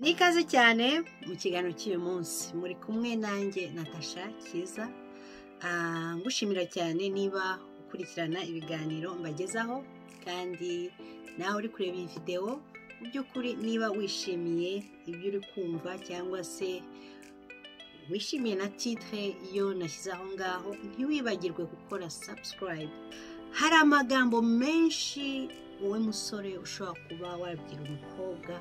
Ni ikaze cyane mu kiganiro cy'uyu munsi muri kumwe nanjye Natasha Kiza ngushimira cyane niba ukurikirana ibiganiro mbagezaho kandi nawe uri kureba iyi videwo mu by'ukuri niba wishimiye ibyo uri kumva cyangwa se wishimiye na titire iyo nashyize aho ngaho ntiwibagirwe gukora sabusikarayibu hari amagambo menshi wowe musore ushobora kuba wabwira umukobwa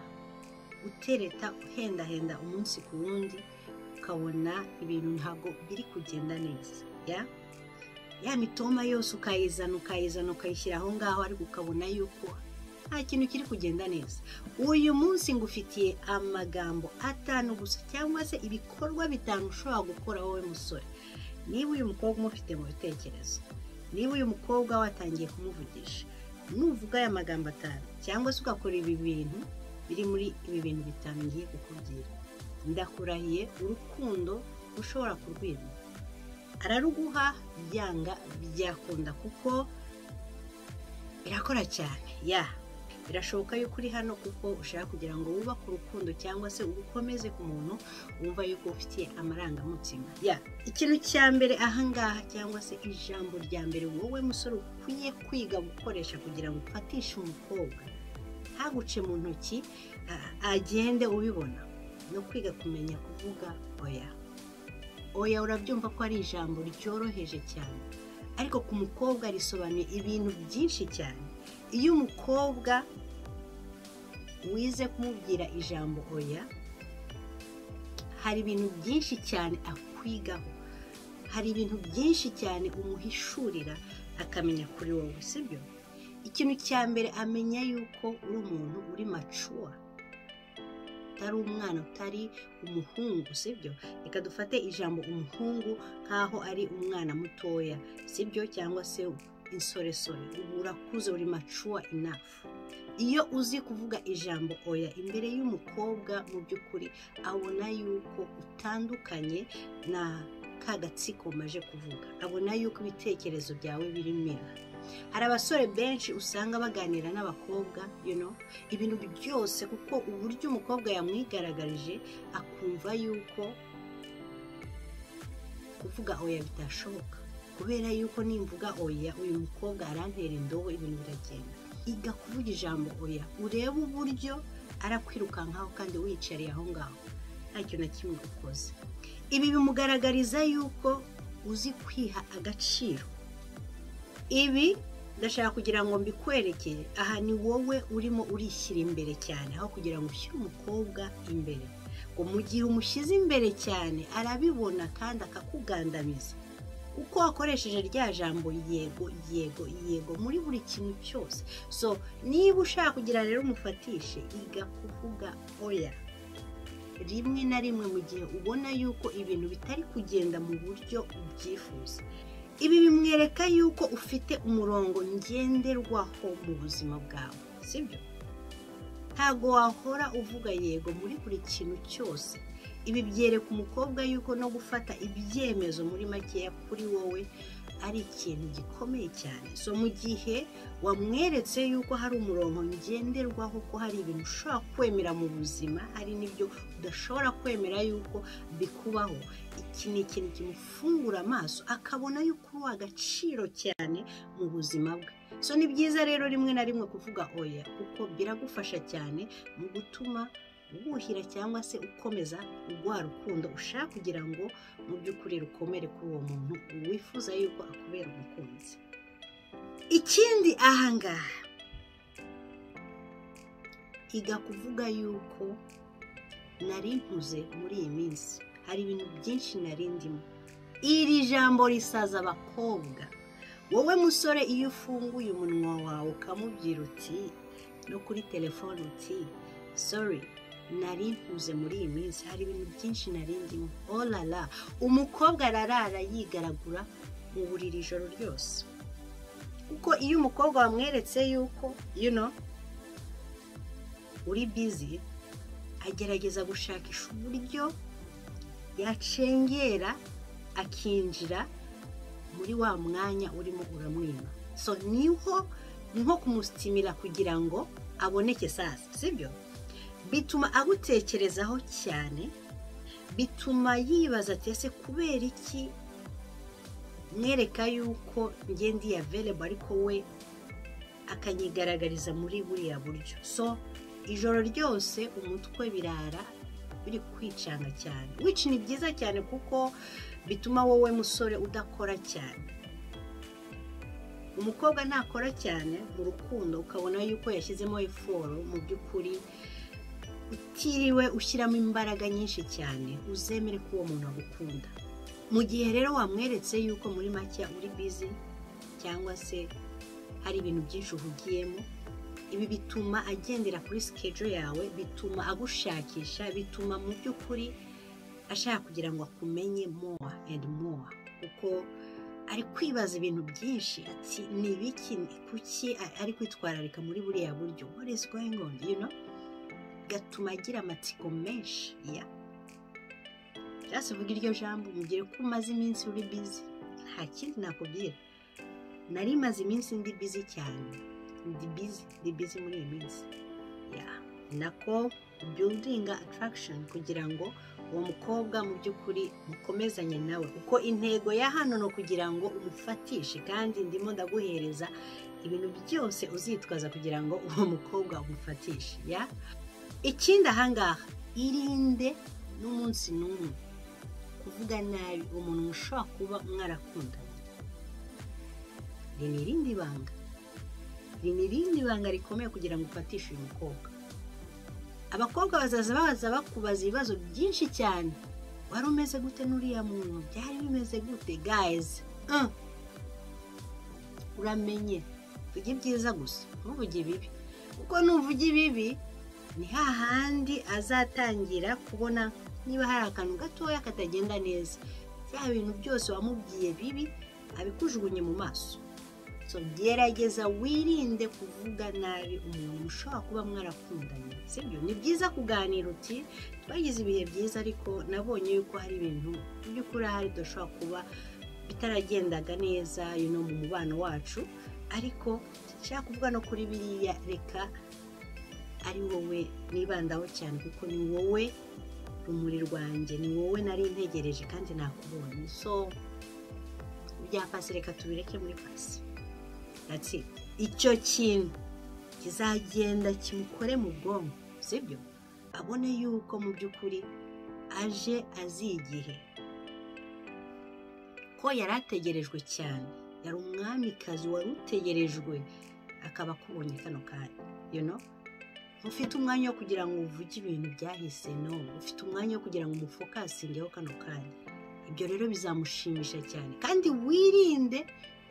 utereta uhendahenda umunsi ku wundi ukabona ibintu ntabwo biri kugenda neza ya ya mitoma yose ukayizana ukayizana ukayishyira aho ngaho ariko ukabona yuko nta kintu kiri kugenda neza uyu munsi ngufitiye amagambo atanu gusa cyangwa se ibikorwa bitanu ushobora gukora wowe musore niba uyu mukobwa umufite mu bitekerezo niba uyu mukobwa watangiye kumuvugisha nuvuga aya magambo atanu cyangwa se ugakora ibi bintu biri muri ibi bintu bitanu ngiye kukubwira ndakurahiye urukundo ushobora kurwima araruguha byanga byakunda kuko birakora cyane ya birashoboka yuko uri hano kuko ushaka kugira ngo wubake urukundo cyangwa se ugukomeze ku muntu wumva yuko ufitiye amarangamutima ya ikintu cya mbere ahangaha cyangwa se ijambo rya mbere wowe musore ukwiye kwiga gukoresha kugira ngo ufatishe umukobwa ntaguce mu ntoki a- agende ubibona no kwiga kumenya kuvuga oya oya urabyumva ko ari ijambo ryoroheje cyane ariko ku mukobwa risobanuye ibintu byinshi cyane iyo umukobwa wize kumubwira ijambo oya hari ibintu byinshi cyane akwigaho hari ibintu byinshi cyane umuhishurira akamenya kuri wowe sibyo ikintu cya mbere amenya yuko uri umuntu uri macuwa utari umwana utari umuhungu sibyo reka dufate ijambo umuhungu nk'aho ari umwana mutoya sibyo cyangwa se insoresore ubu urakuze uri macuwa inafu iyo uzi kuvuga ijambo oya imbere y'umukobwa mu by'ukuri abona yuko utandukanye na ka gatsiko maje kuvuga abona yuko ibitekerezo byawe birimira hari abasore benshi usanga baganira n'abakobwa you know, ibintu byose kuko uburyo umukobwa yamwigaragarije akumva yuko kuvuga oya bitashoboka kubera yuko nimvuga oya uyu mukobwa arantera indobo ibintu biragenda iga kuvuga ijambo oya urebe uburyo arakwirukankaho kandi wiyicariye aho ngaho nta kintu na kimwe ukoze ibi bimugaragariza yuko uzi kwiha agaciro ibi ndashaka kugira ngo mbikwerekere aha ni wowe urimo urishyira imbere cyane aho kugira ngo ushyire umukobwa imbere ngo mu gihe umushyize imbere cyane arabibona kandi akakugandamiza uko wakoresheje rya jambo yego yego yego muri buri kintu cyose so niba ushaka kugira rero umufatishe iga kuvuga oya rimwe na rimwe mu gihe ubona yuko ibintu bitari kugenda mu buryo ubyifuza ibi bimwereka yuko ufite umurongo ngenderwaho mu buzima bwawe sibyo ntabwo wahora uvuga yego muri buri kintu cyose ibi byereka umukobwa yuko no gufata ibyemezo muri makeya kuri wowe ari ikintu gikomeye cyane so mu gihe wamweretse yuko hari umurongo ngenderwaho ko hari ibintu ushobora kwemera mu buzima hari n'ibyo udashobora kwemera yuko bikubaho iki ni ikintu kimufungura amaso akabona yuko uri uw'agaciro cyane mu buzima bwe so ni byiza rero rimwe na rimwe kuvuga oya kuko biragufasha cyane mu gutuma wuhira cyangwa se ukomeza rwa rukundo ushaka kugira ngo mu by'ukuri rukomere kuri uwo muntu wifuza yuko akubera umukunzi ikindi ahangaha iga kuvuga yuko nari nkuze muri iyi minsi hari ibintu byinshi nari ndimo iri jambo risaza abakobwa wowe musore iyo ufunguye umunwa wawe ukamubwira uti no kuri telefone uti sorry nari nkuze muri iyi minsi hari ibintu byinshi nari ndimo oh la la umukobwa ararara yigaragura mu buriri ijoro ryose kuko iyo umukobwa wamweretse yuko you know, uri bizi agerageza gushakisha uburyo yacengera akinjira muri wa mwanya urimo uramwima so niho ni nko kumusitimira kugira ngo aboneke sasa sibyo bituma agutekerezaho cyane bituma yibaza ati ese kubera iki mwereka yuko ngende iya verebo ariko we akanyigaragariza muri buriya buryo so ijoro ryose umutwe birara biri kwicanga cyane wici ni byiza cyane kuko bituma wowe musore udakora cyane umukobwa ntakora cyane mu rukundo ukabona yuko yashyizemo eforo mu by'ukuri utiriwe ushyiramo imbaraga nyinshi cyane uzemere ko uwo muntu agukunda mu gihe rero wamweretse yuko muri make uri bizi cyangwa se hari ibintu byinshi uhugiyemo ibi bituma agendera kuri sikejo yawe bituma agushakisha bituma mu by'ukuri ashaka kugira ngo akumenye mowa endi mowa kuko ari kwibaza ibintu byinshi ati ni ibiki kuki ari kwitwararika muri buriya buryo what is going on you know gatuma agira amatsiko menshi ya byose uvuga iryo jambo mugire ko umaze iminsi uri bizi nta kindi nakubwira nari maze iminsi ndi bizi cyane ndi bizi ndi bizi muri iyi minsi ya nako biyudinga ataragishoni kugira ngo uwo mukobwa mu by'ukuri mukomezanye nawe kuko intego ya hano ni ukugira ngo umufatishe kandi ndimo ndaguhereza ibintu byose uzitwaza kugira ngo uwo mukobwa umufatishe ya ikindi ahangaha irinde n'umunsi n'umwe kuvuga nabi umuntu mushobora kuba mwarakundanye iri ni irindi banga iri ni irindi banga rikomeye kugira ngo ufatishe uyu mukobwa abakobwa bazaza baza bakubaza ibibazo byinshi cyane wari umeze gute n'uriya muntu byari bimeze gute gayizi uramenye vuga ibyiza gusa ntuvuge ibibi kuko nuvuga ibibi ni hahandi azatangira kubona niba hari akantu gatoya katagenda neza bya bintu byose wamubwiye bibi abikujugunye mu maso so gerageza wirinde kuvuga nabi umuntu ushobora kuba mwarakundanye sibyo ni byiza kuganira uti twagize ibihe byiza ariko nabonye yuko hari ibintu mu by'ukuri ahari dushobora kuba bitaragendaga neza yuno mu mubano wacu ariko nshaka kuvuga no kuri biriya reka ari wowe nibandaho cyane kuko ni wowe rumuri rwanjye ni wowe nari ntegereje kandi nakubonye so bya pasi reka tubireke muri pasi ati icyo kintu kizagenda kimukore mu bwonko sibyo abone yuko mu by'ukuri aje azi igihe ko yari ategerejwe cyane yari umwamikazi wari utegerejwe akaba akubonye kano kanya you know ufite umwanya wo kugira ngo uvuge ibintu byahise no ufite umwanya wo kugira ngo umufokasingeho kano kanya ibyo rero bizamushimisha cyane kandi wirinde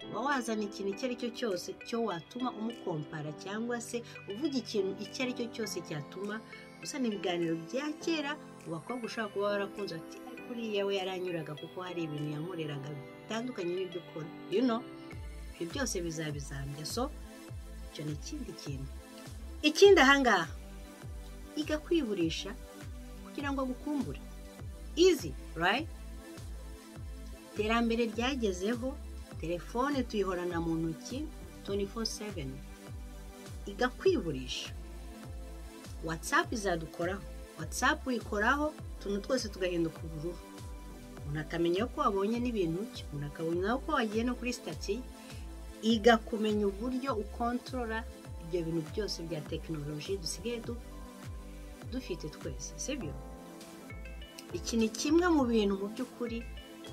kuba wazana ikintu icyo ari cyo cyose cyo watuma umukompara cyangwa se uvuga ikintu icyo ari cyo cyose cyatuma usana ibiganiro bya kera mu bakobwa ushobora kuba warakunze ati ariko uriya we yaranyuraga kuko hari ibintu yankoreraga bitandukanye n'ibyo ukora you know ibyo byose bizabizambya so icyo ni ikindi kintu ikindi ahangaha iga kwiburisha kugira ngo agukumbure izi right iterambere ryagezeho telefone tuyihorana mu ntoki 24/7 iga kwiburisha watsapu izadukoraho watsapu uyikoraho utuntu twose tugahinduka ubururu umuntu akamenya ko wabonye n'ibintu umuntu akabona ko wagiye no kuri sitati iga kumenya uburyo ukontorora ibyo bintu byose bya tekinoloji dusigaye dufite twese sibyo iki ni kimwe mu bintu mu by'ukuri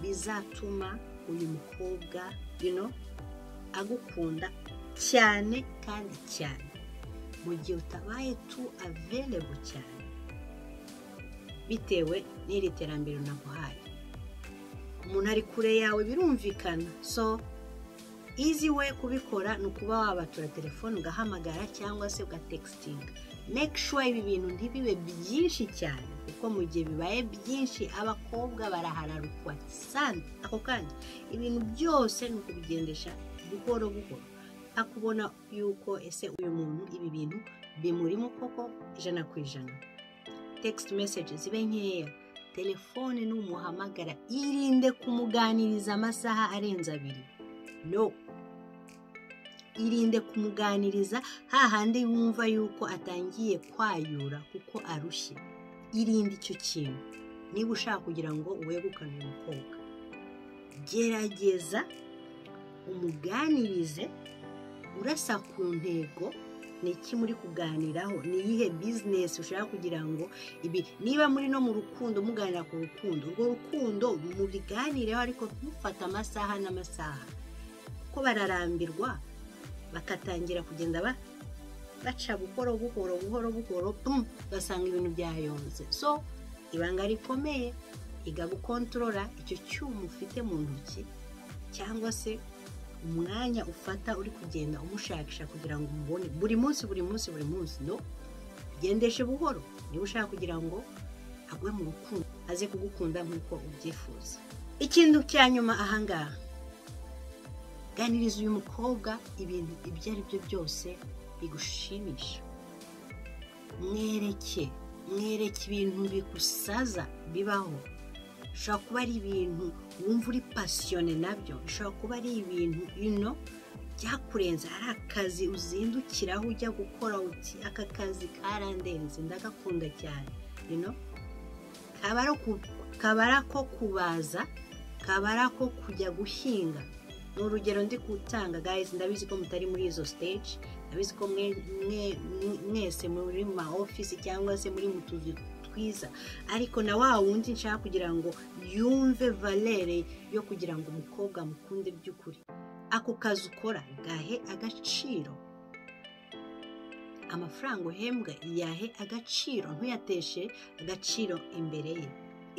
bizatuma uyu mukobwa bino agukunda cyane kandi cyane mu gihe utabaye tu averebo cyane bitewe n'iri terambere naguhaye umuntu ari kure yawe birumvikana so izi we kubikora ni ukuba wabatura telefone ugahamagara cyangwa se ugatekisinga make sure ibi bintu ntibibe byinshi cyane kuko mu gihe bibaye byinshi abakobwa barahararukwa sana ako kanya ibintu byose ni ukubigendesha buhoro buhoro akubona yuko ese uyu muntu ibi bintu bimurimo koko ijana ku ijana text message zibe nkeya telefone n'umuhamagara irinde kumuganiriza amasaha arenze abiri no irinde kumuganiriza hahandi wumva yuko atangiye kwayura kuko arushye irinde icyo kintu niba ushaka kugira ngo uwegukane umukobwa gerageza umuganirize urasa ku ntego ni iki muri kuganiraho ni iyihe bizinesi ushaka kugira ngo ibi niba muri no mu rukundo muganira ku rukundo urwo rukundo mubiganireho ariko mufata amasaha n'amasaha kuko bararambirwa bakatangira kugenda ba- baca buhoro buhoro buhoro buhoro pum, ugasanga ibintu byayonze so ibanga rikomeye iga gukontorora icyo cyuma ufite mu ntoki cyangwa se umwanya ufata uri kugenda umushakisha kugira ngo umubone buri munsi buri munsi buri munsi no ugendeshe buhoro niba ushaka kugira ngo agwe mu rukundo aze kugukunda nk'uko ubyifuza ikintu cya nyuma ahangaha ganiriza uyu mukobwa ibintu ibyo ari byo byose bigushimisha mwereke mwereke ibintu bigusaza bibaho bishobora kuba ari ibintu wumva uri pasiyone nabyo bishobora kuba ari ibintu ino byakurenze ari akazi uzindukiraho ujya gukora uti aka kazi karandenze ndagakunda cyane ino kaba ari uku- kaba ari ako kubaza kaba ari ako kujya guhinga ni urugero ndi gutanga guys ndabizi ko mutari muri izo stage ndabizi ko mwe- mwe- mwe- mwese muri mu ma office cyangwa se muri mu tuzu twiza ariko na wa wundi nshaka kugira ngo yumve valere yo kugira ngo umukobwa amukunde by'ukuri ako kazi ukora gahe agaciro amafaranga uhembwa yahe agaciro ntuyateshe agaciro imbere ye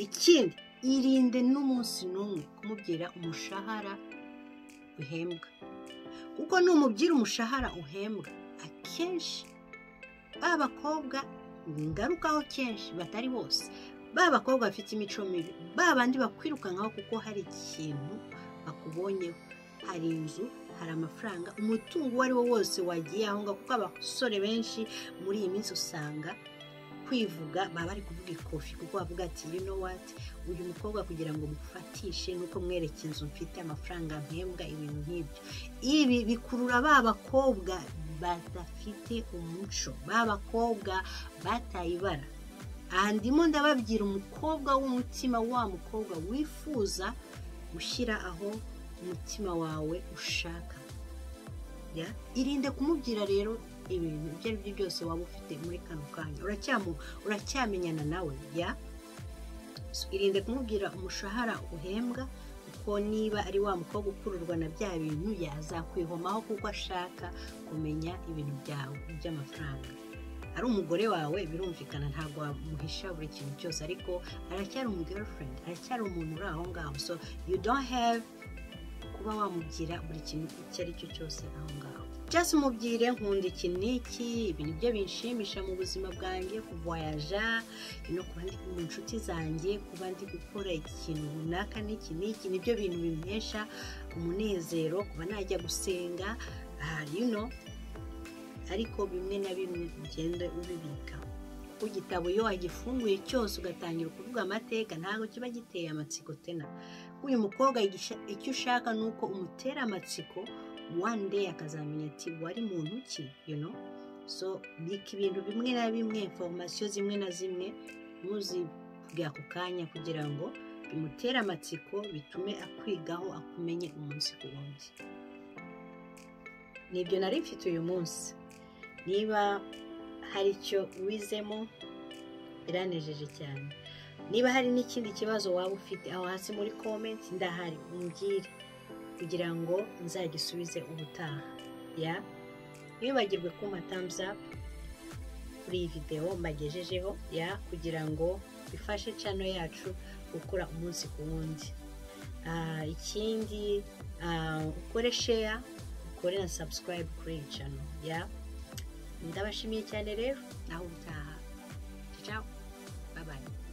ikindi irinde n'umunsi n'umwe kumubwira umushahara uhembwa kuko numubwira umushahara uhembwa akenshi ba bakobwa ngarukaho kenshi batari bose ba bakobwa bafite imico mibi ba bandi bakwirukankaho kuko hari ikintu bakubonyeho hari inzu hari amafaranga umutungo uwo ari wo wose wagiye aho ngaho kuko abasore benshi muri iyi minsi usanga kwivuga baba bari kuvuga ikofi kuko bavuga ati you know what uyu mukobwa kugira ngo mufatishe nuko mwereke inzu mfite amafaranga mpembwa ibintu nk'ibyo ibi bikurura ba bakobwa badafite umuco ba bakobwa bataye ibara aha ndimo ndababwira umukobwa w'umutima wa mukobwa wifuza gushyira aho umutima wawe ushaka Ya? irinde kumubwira rero ibintu ibyo ari byo byose waba ufite muri kano kanya uracyamu- uracyamenyana nawe ya So, irinde kumubwira umushahara uhembwa kuko niba ari wa mukobwa ukururwa na bya bintu yazakwihomaho kuko ashaka kumenya ibintu byawe by'amafaranga ari umugore wawe birumvikana ntabwo wamuhisha buri kintu cyose ariko aracyari umu girlfriend aracyari umuntu uri aho ngaho so you don't have kuba wamubwira buri kintu icyo ari cyo cyose aho ngaho just umubwire nkunda iki n'iki ibi ni byo binshimisha mu buzima bwanjye kuvoyaja no kuba ndi mu nshuti zanjye kuba ndi gukora ikintu runaka n'iki n'iki nibyo bintu bimpesha umunezero kuba najya gusenga ah, you know ariko bimwe na bimwe ugende ubibika kuko igitabo iyo wagifunguye cyose ugatangira ukuvuga amateka ntabwo kiba giteye amatsiko tena uyu mukobwa igisha- icyo ushaka ni uko umutera amatsiko one day akazamenya ati wari muntu ki you know so bika ibintu bimwe na bimwe informasiyo zimwe na zimwe muzivuge ako kanya kugira ngo bimutere amatsiko bitume akwigaho akumenye umunsi ku wundi nibyo nari mfite uyu munsi niba hari icyo wizemo biranejeje cyane niba hari n'ikindi kibazo waba ufite aho hasi muri komenti ndahari umbwire kugira ngo nzagisubize ubutaha ya ntibibagirwe kuma thumbs up kuri iyi videwo mbagejejeho ya kugira ngo bifashe cano yacu gukura umunsi ku wundi Ah, ikindi ah, ukore share ukore na subscribe kuri iyi cano ya ndabashimiye cyane rero naho ubutaha ciao bye bye